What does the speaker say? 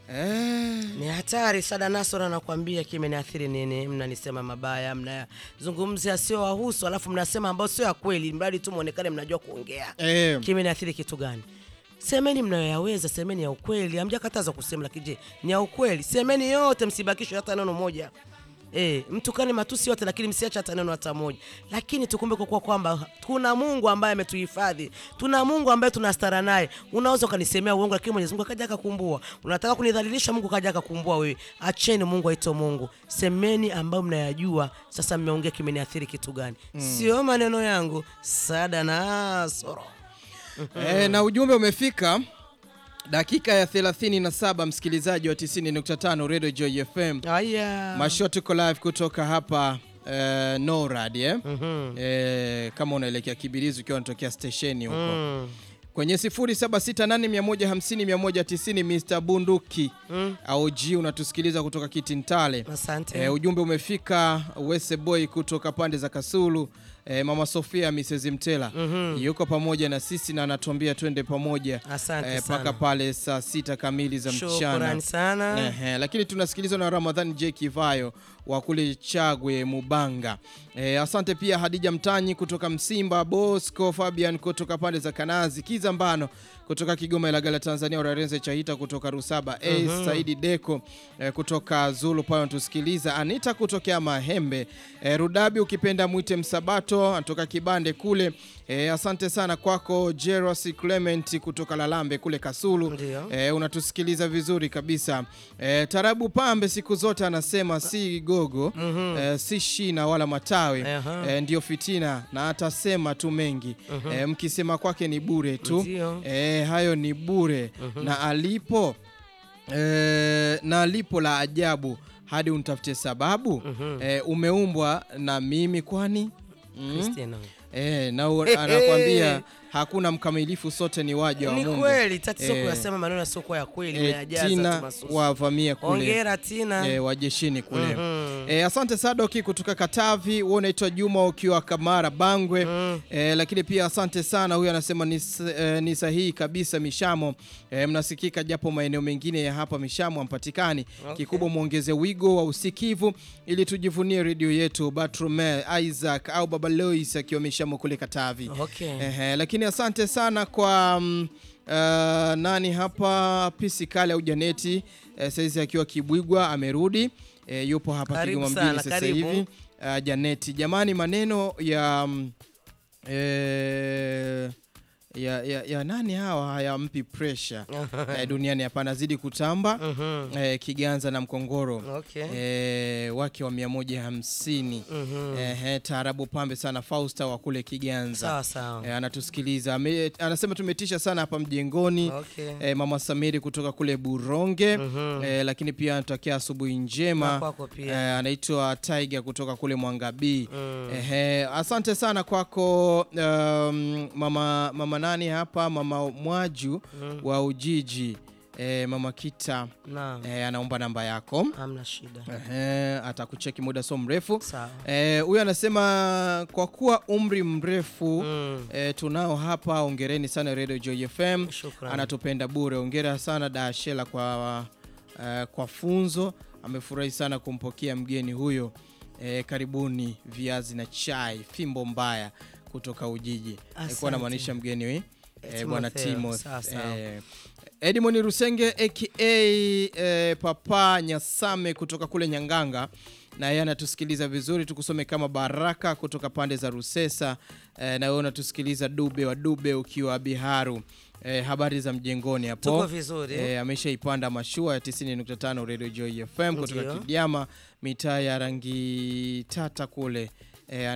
Eh, Ni hatari sada Nasoro anakuambia kimeniathiri nini, mnanisema mabaya, mnazungumzia sio wahusu, alafu mnasema ambao sio ya kweli, mradi tu muonekane mnajua kuongea. eh, Kimeniathiri kitu gani? Semeni mnayoyaweza, semeni ya ukweli. Hamjakataza kusema, lakini je, ni ya ukweli? Semeni yote, msibakishwe hata neno moja. E, mtukane matusi yote lakini msiache hata neno hata moja. Lakini tukumbuke kwa kwamba kuna Mungu ambaye ametuhifadhi. Tuna Mungu ambaye tunastara naye. Unaweza ukanisemea uongo lakini Mwenyezi Mungu akaja akakumbua. Unataka kunidhalilisha Mungu kaja akakumbua wewe. Acheni Mungu aitwe Mungu. Semeni ambayo mnayajua. Sasa mmeongea kimeniathiri kitu gani? Sio maneno yangu. Sada Nasoro. eh, na ujumbe umefika dakika ya 37 msikilizaji wa 90.5 Radio Joy FM. Aya. Masho tuko live kutoka hapa eh, NORAD eh? Mhm. Eh, kama unaelekea Kibirizi ukiwa unatokea stesheni huko Mm. kwenye 0768150190 Mr Bunduki Mm. au G unatusikiliza kutoka Kitintale. Asante. E, ujumbe umefika Wese Boy kutoka pande za Kasulu. E, Mama Sofia Mrs Mtela Mhm. yuko pamoja na sisi na anatuambia twende pamoja Asante e, sana. mpaka pale saa sita kamili za mchana. Shukrani sana. Ehe, lakini tunasikilizwa na Ramadhani J Kivayo wa kule Chagwe Mubanga. E, asante pia Hadija Mtanyi kutoka Msimba, Bosco Fabian kutoka pande za Kanazi, Kiza Mbano kutoka Kigoma Ilagala Tanzania, Urarenze Chahita kutoka Rusaba, Ace Saidi Deko e, kutoka Zulu pale anatusikiliza, Anita kutokea Mahembe, e, Rudabi ukipenda mwite Msabato anatoka Kibande kule. E, asante sana kwako Jeros Clement kutoka Lalambe kule Kasulu. Ndio. E, unatusikiliza vizuri kabisa. E, Tarabu Pambe siku zote anasema si gogo e, si shina wala matawi Aha. e, ndio fitina na atasema tu mengi e, mkisema kwake ni bure tu Ndio. e, hayo ni bure na alipo e, na alipo la ajabu hadi unitafutie sababu e, umeumbwa na mimi kwani mm? Christina. E, na u- anakwambia hakuna mkamilifu, sote ni waja wa Ni Mungu. kweli tatizo Eh, kuyasema maneno yasiokuwa ya kweli E, unayajaza tu Tina masusu. wavamie kule Hongera Tina. e, wajeshini kule Mhm. e, asante Sadoki kutoka Katavi, wewe unaitwa Juma ukiwa Kamara Bangwe Mm. e, lakini pia asante sana, huyu anasema ni, s- e, ni sahihi kabisa Mishamo e, mnasikika japo maeneo mengine ya hapa Mishamo hampatikani. Okay. Kikubwa mwongeze wigo wa usikivu ili tujivunie redio yetu. Batrumel Isaac au Baba Lois akiwa Mishamo kule Katavi. Okay. Ehe, lakini asante sana kwa mm, uh, nani hapa pisi kale au Janeti eh, saizi akiwa Kibwigwa amerudi eh, yupo hapa Karibu Kigoma sana, mjini sasa karibu. hivi uh, Janeti, jamani, maneno ya mm, eh, ya, ya, ya nani hawa hayampi pressure eh, duniani hapa, anazidi kutamba Mhm. eh, Kiganza na Mkongoro Okay. eh, wake wa 150 Mhm. eh, taarabu pambe sana Fausta wa kule Kiganza Sawa sawa. E, anatusikiliza Ame, anasema tumetisha sana hapa mjengoni Okay. e, mama Samiri kutoka kule Buronge Mhm. e, lakini pia anatakia asubuhi Na njema kwako pia. e, anaitwa Tiger kutoka kule Mwangabii Mm. Ehe, asante sana kwako um, mama, mama nani hapa mama Mwaju wa Ujiji e, mama Kita Naam. e, anaomba namba yako Hamna shida. Ehe, atakucheki muda so mrefu Sawa. Eh, huyu anasema kwa kuwa umri mrefu Mm. eh, tunao hapa. Ongereni sana Radio Joy FM, Shukrani. anatupenda bure. Ongera sana Dashela kwa, eh, kwa funzo. Amefurahi sana kumpokea mgeni huyo. Eh, karibuni viazi na chai, fimbo mbaya kutoka Ujiji. Alikuwa Asante. anamaanisha mgeni we eh, bwana Timotheo, Timo sawa, sawa. eh, Edmond Rusenge aka eh, Papa Nyasame kutoka kule Nyanganga, na yeye anatusikiliza vizuri. Tukusome kama Baraka kutoka pande za Rusesa eh, na wewe unatusikiliza Dube wa Dube ukiwa Biharu. Eh, habari za mjengoni hapo Tuko vizuri. eh, ameshaipanda mashua ya 90.5 Radio Joy FM kutoka Ndio. Kidiama mitaa ya rangi tata kule eh,